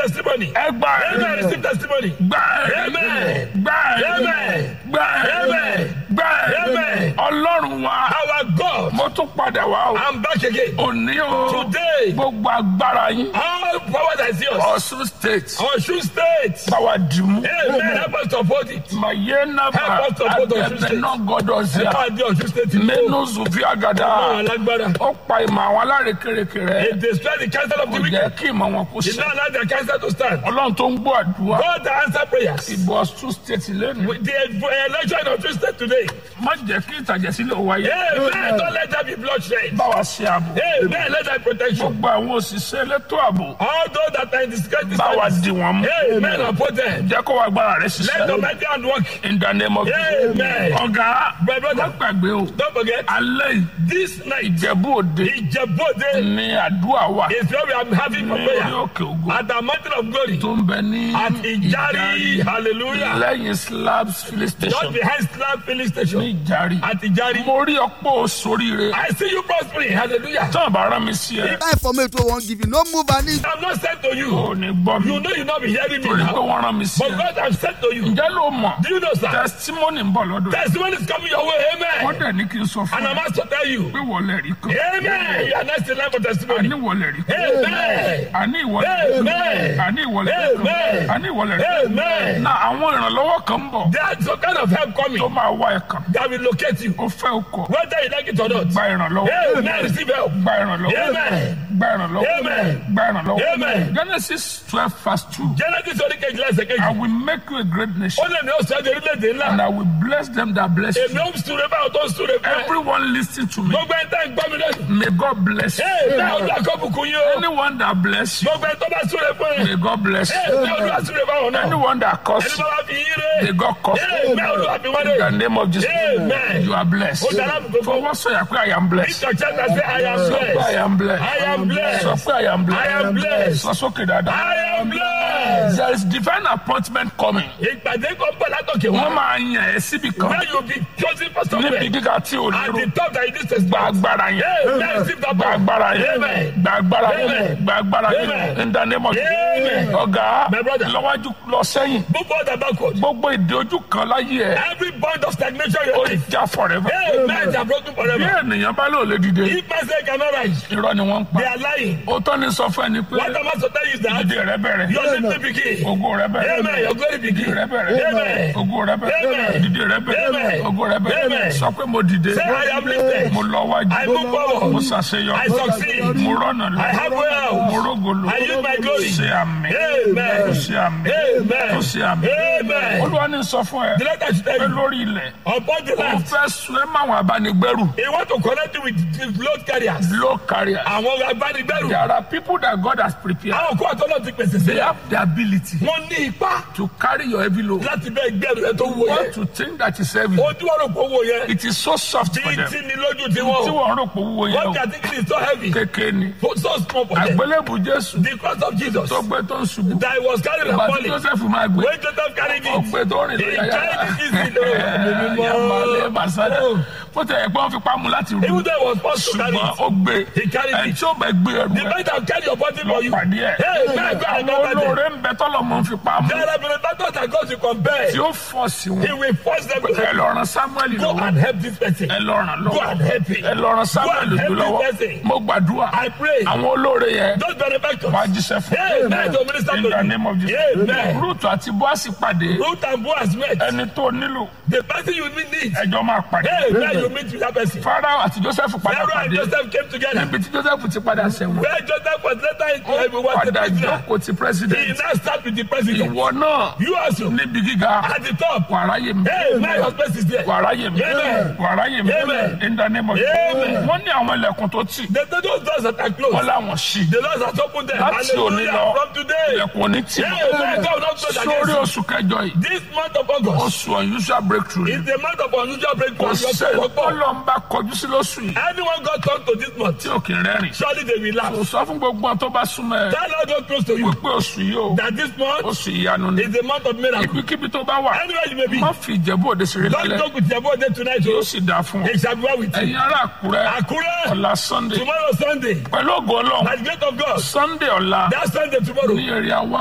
testimony. ẹ gbà Amen. ẹ Receive testimony. gbà ẹ Amen. gbà ẹ Amen. gbà ẹ Amen. gbà ẹ Amen. ọlọ́run wa Our God. mo tún padà wá o I'm back again. òní o Today. gbogbo agbára yín All power that is yours. Ọ̀ṣun state Ọ̀ṣun state. báwa dìmú Amen. Help us to uphold it. màyé nàbà Help us to uphold Ọ̀ṣun àgbẹ̀bẹ̀ state. náà gbọ́dọ̀ sí Ẹ a máa di Ọ̀ṣun state. mẹ́nu zùfí àgàdà Àwọn alágbára. ó pa ìmọ̀ àwọn alárékérekè rẹ̀ It destroy the counsel of kò the jẹ́ wicked. kí ìmọ̀ wọn kó It sí not allow their counsel to stand. ọlọ́run tó ń gbọ́ àdúrà God that answer prayers. ìbò Ọ̀ṣun state lẹ́nu The election in Ọ̀ṣun state today. má jẹ́ kí ìtàjẹ̀sílẹ̀ wáyé Amen. Don't let there be bloodshed. báwa ṣe àbò Amen. Let there be protection. gbogbo àwọn òṣìṣẹ́ elétò ààbò All those that are in disgrace. báwa dì wọ́n mú Amen. Uphold them. jẹ́ kó wá gbára rẹ̀ Let the ṣiṣẹ́ mighty hand work. in the name of Jesus. Amen. ọ̀gá My brother. má gbàgbé o Don't forget. alẹ́ yìí This night. ìjẹ̀bú òde Ìjẹ̀bú-Òde ní àdúrà wà is where we are having for ní orí prayer. òkè ògo At the mountain of glory. tó ń bẹ ní At Ìjàrí. Hallelujah. lẹ́yìn slabs filling Just station behind Slab filling ní station. ìjàrí At Ìjàrí. mo rí ọ̀pọ̀ sóríire I see you prospering. Hallelujah. tán àbá rán mi sí ẹ That information wey wan give you no move an inch. I'm not sent to you. ò ní gbọ́ mi You know you not be hearing me torí pé now. wọ́n rán mi sí But ẹ God has sent to you. ǹjẹ́ ló mọ̀ Do you know, sir? testimony ń bọ̀ lọ́dọ̀ ẹ̀ Testimony is coming your way. wọ́n Amen. dẹ̀ ní kí n sọ fún And I'm ẹ asked to tell you. pé wọlé rí kan Amen. You are next in line for testimony. àní wọlé rí kan Amen. àní ìwọlé rí kan Amen. àní ìwọlé rí kan Amen. àní ìwọlé rí kan Amen. na àwọn ìrànlọ́wọ́ kan ń bọ̀ There's some kind of help tó coming máa wá ẹ̀ kan that will locate you. ó fẹ́ o kọ̀ Whether you like it or not. gba ìrànlọ́wọ́ Amen. Receive help. gba ìrànlọ́wọ́ Amen. gba ìrànlọ́wọ́ Amen. gba ìrànlọ́wọ́ Amen. Genesis twelve verse two Genesis orí kejìlá ẹsẹ̀ I kejì. will make you a great nation Ó lè ní oṣù ẹjọ́ orílẹ̀-èdè ńlá. and I will bless them that bless Èmi you ó ń súre báwo tó ń súre fún ẹ. everyone lis ten to me Gbogbo ẹni tẹ́ ń gbọ́ mi lẹ́nu. may God bless you Amen. Olúwa kó bùkún yín o. anyone that bless you Gbogbo ẹni tó bá súre fún ẹ. may God bless you Amen. Olúwa súre fáwọn náà. anyone that curse Ẹni you bá wá fi yín ré. may God curse you Amen. Olúwa fi wọ́n in the ré. name of Jesus Amen. you are blessed Ó dára bùkún fún. fọwọ́ sọ̀yà pé I am blessed Ìtọ̀ chẹ́ta sí I am sọ pé I blessed. am blessed I am blessed. sọ pé I am I am blessed blessed. sọ sókè dáadáa. I am blessed. There is divine appointment coming. Ìpàdé kan bọ̀ látòkè Wọ́n wá. máa yàn ẹ́ síbi kan Where you be chosen for níbi somewhere. gíga tí o At lérò. the top that it is Gba expect. agbára yẹn. Amen. Receive that Gba power. agbára yẹn. Amen. Gba agbára yẹn. Amen. Gba agbára yẹn. Amen. In the name of Jesus. Amen. Ọ̀gá My brother. lọ́wájú lọ sẹ́yìn. Move forward and backward. Gbogbo ìdè ojú kan láyé ẹ̀. Every bond of stagnation in Ó your life. já forever. Amen. They are broken Bí forever. ènìyàn bá lò lè dìde, If man say cannot rise, irọ́ ni wọ́n ń they pa. are lying. Òótọ́ ni sọ fún ẹni pé What am I to tell you is that ìdè rẹ bẹ̀rẹ̀. your lifting begin. Ògo rẹ bẹ̀rẹ̀. Amen. Your glory Ìdè begin. rẹ bẹ̀rẹ̀. Amen. Ògo rẹ bẹ̀rẹ̀. Amen. Ìdè rẹ bẹ̀rẹ̀. Amen. Ògo rẹ bẹ̀rẹ̀. Amen. Sọ pé mo dìde. Say I am lifted. Mo lọ wájú. I move Mo forward. ṣàṣeyọrí. I succeed. Mo rọ́nà lọ. I have wealth. Mo rógolo. I use my glory. Ṣé àmì. Amen. Ó ṣe àmì. Amen. Ó ṣe àmì. Amen. Olúwa ní sọ fún ẹ The letter should pé tell you lórí ilẹ̀ upon the ó land. fẹ́ sun ẹ́ máwọn abánigbẹ́rù He want to connect you with the load carriers. low carrier. Àwọn agbanigbẹ́rù. There are people that God has prepared. Àwọn kó àtọ́nà ti pèsè They sílẹ̀. have the ability Wọ́n ní ipá to carry your heavy load. láti bẹ́ gbẹ́rù ẹ tó wọ What yẹn. to think that is heavy. Ojú wọn rò pé owó yẹn. It is so soft for Bí them. tí ni lójú tí Tí wọ́n. wọ́n rò pé owó yẹn What o they are thinking is so heavy. kékeré ni. So small for them. Àgbélébù Jésù The cross of Jesus tó gbé tó ń ṣubú. that he was carrying and Ìgbà tí falling. Joseph máa gbé. When Joseph carried Ó it, gbé tó rìn he lórí ayára. carried it easily. Oh, Yamalé Basada. Oh. Bó tẹ̀ ẹ̀ pé wọ́n fi pamọ́ láti rú. Even though he was forced to carry Ṣùgbọ́n it, ó gbé. he carried Ẹ̀ it. tí ó bẹ̀ gbé ẹrù The ẹ̀ man that carry your body lọ for you. pàdé ẹ̀. Hey, man, go and Àwọn encounter them. olóore ń bẹ tọ́lọ̀ mọ́ fi pamọ́. There are benefactors that God to compare. Tí ó fọ́ sí He wọn. will force them to Ẹ help. lọ ran Samuel Go lọ́wọ́. and help this person. Ẹ lọ ràn Go lọ́wọ́. and help him. Ẹ lọ ran Samuel Go and help lọ́wọ́. this person. Mo gbàdúrà. I pray. Àwọn olóore yẹn Those benefactors. wá jíṣẹ́ fún. Amen. To minister In to the name of you. Jesus. Amen. Ruth àti Boasi pàdé. Ruth and Boaz met. Ẹni tó nílò The person you need. ẹjọ́ máa pàdé. Amen. You meet with that person. Pharaoh àti Joseph padà Pharaoh and pàdé. Joseph came together. Níbi tí Joseph ti padà sẹ́wọ̀n. Where Joseph was later in uh, was the Padà prisoner. jókòó ti He president. now start with the president. Ìwọ náà You also níbi gíga. at the top. Wàrà yé mi. Hey, my husband is there. Wàrá yé mi. Amen. Wàrá yé mi. Amen. In the name of Amen. Wọ́n ní àwọn ilẹ̀kùn tó tì. The, the, those doors that are Wọ́n closed. láwọn ṣí. The Lord has opened them. Láti òní Hallelujah. lọ. From today. Ilẹ̀kùn òní tì. Amen. God will not close Sórí against oṣù kẹjọ yìí. you. This month of August Oṣù unusual breakthrough. is the month of unusual breakthrough. Kò You have to sẹ́ work for. Ọlọ́mbà kọjú sí lóṣù yìí. Anyone got turned to this month, Tí ò kì í rẹ́rìn. surely they will laugh. Kò sọ fún gbogbo àwọn tó bá súnmọ́ ẹ. Tell Lord God close to you Wípé oṣù yìí o. that this month Oṣù ìyanu ni. is the month of miracle. Ibikíbi tó bá wà. Anywhere you may be, Má fi ìjẹ̀bú òde ṣeré don't lálẹ́. talk with your body tonight. Yóò Oh. sì dáa fún ọ. It shall be well with you. Ẹ̀yin ará Àkúrẹ́. Akure, Ọ̀la Sunday. tomorrow Sunday, Pẹ̀lú ògo Ọlọ́run. by the grace of God, Sunday ọ̀la that Sunday tomorrow. ní èrè àwa